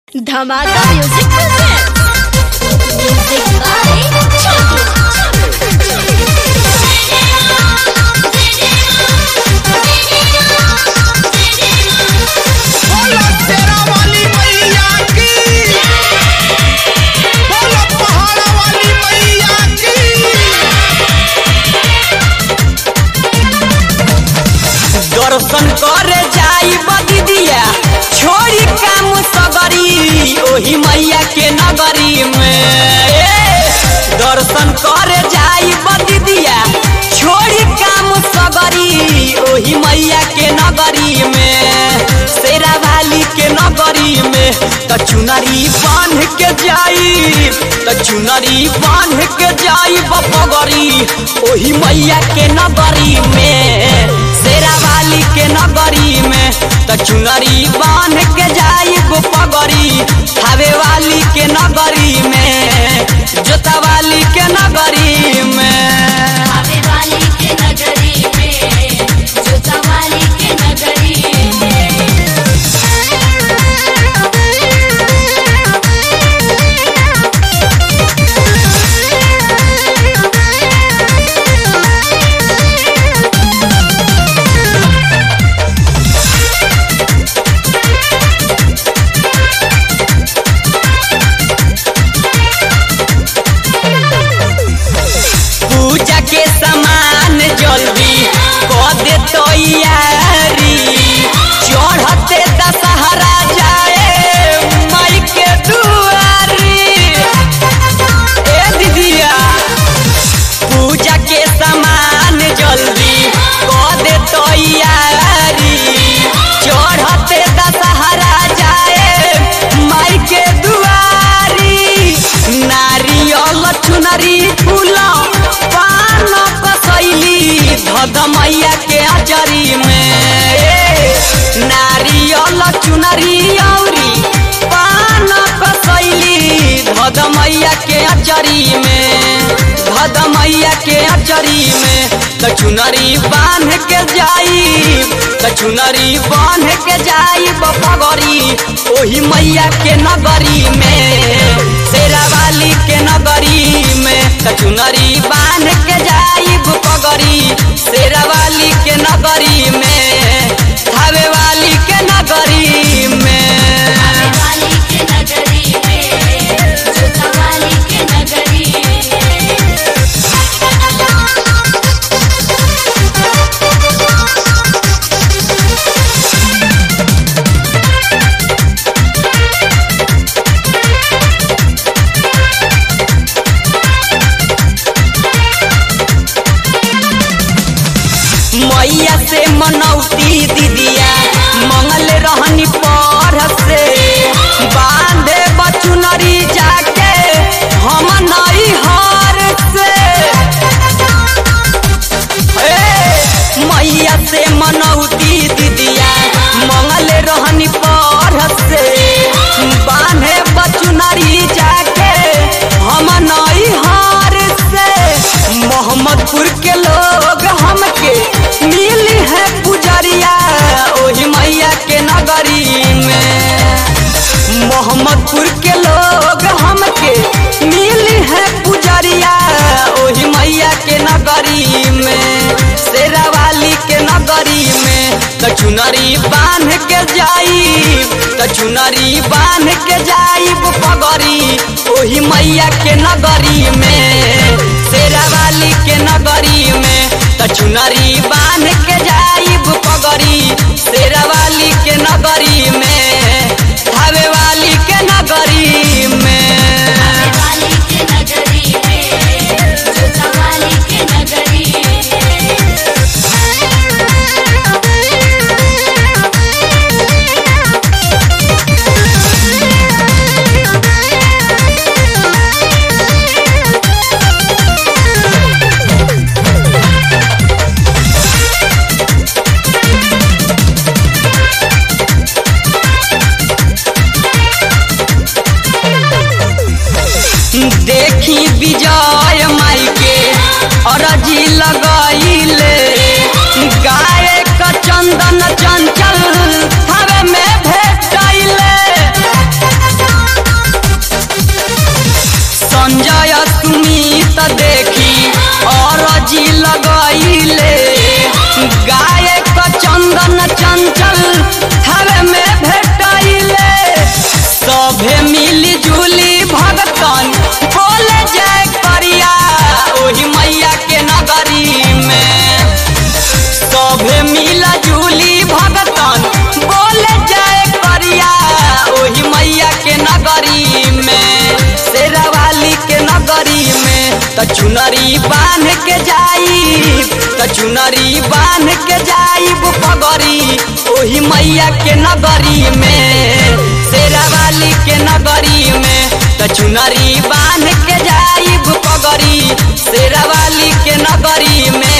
धमाका music present music by बोलो तेरा वाली मैया की बोलो पहाड़ा वाली मैया की दर्शन करे जाई बदिदिया छोड़ी काम सगरी ओही मैया के नगरी में ए, दर्शन करे जाई बदिदिया छोड़ी काम सगरी ओही मैया के नगरी में शेरा वाली के नगरी में त चुनरी बांध के जाई त चुनरी बांध के जाई बपगरी ओही मैया के नगरी में शेरा वाली के नगरी में त चुनरी बांध के जाई पगरी खावे वाली के नगरी में जोता वाली के नगरी में आवे वाली के नगरी में जोता वाली के नगरी में पूजा के सामान जल्दी कर दे तैयारी चढ़ते दशहरा जाए माई के दुआरी ए दीदिया पूजा के सामान जल्दी कर दे तैयारी चढ़ते दशहरा जाए माई के दुआरी नारियल चुनरी फूल पान कसैली धद मैया के अचरी में ए, नारियल चुनरी औरी पान कसैली धद मैया के अचरी में धद मैया के अचरी में त चुनरी बांध के जाई त चुनरी बांध के जाई बपगरी ओही मैया के नगरी में शेरा वाली के नगरी में त चुनरी बांध के जाई बपगरी शेरा वाली के नगरी में थावे वाली के नगरी में आवे वाली के नगरी में जोता वाली के नगरी में मैया से मनौती दीदिया मंगल रहनी पर से बांधे बचुनरी जाके हम नई हार से ए, मैया से मनौती दीदिया मंगल रहनी पर से बांधे बचुनरी जाके हम नई हार से मोहम्मदपुर के लोग हमके मिली है पुजरिया ओही मैया के नगरी में मोहम्मदपुर के लोग हमके मिली है पुजरिया ओही मैया के नगरी में शेरा वाली के नगरी में त चुनरी बांध के जाई त चुनरी बांध के जाई पगरी ओही मैया के नगरी में शेरा वाली के नगरी में त चुनरी बांध के जाई पगरी शेरा वाली के नगरी में धावे वाली के नगरी में आवे वाली के नगरी में जोता वाली के नगरी में देखी विजय माई के अरजी लगाइले गाय का चंदन चंचल हवे में भेटैले नगरी में शेरावाली के नगरी में त चुनरी बांध के जाई त चुनरी बांध के जाइब पगरी ओही मैया के नगरी में शेरावाली के नगरी में त चुनरी बांध के जाइब पगरी शेरावाली के नगरी में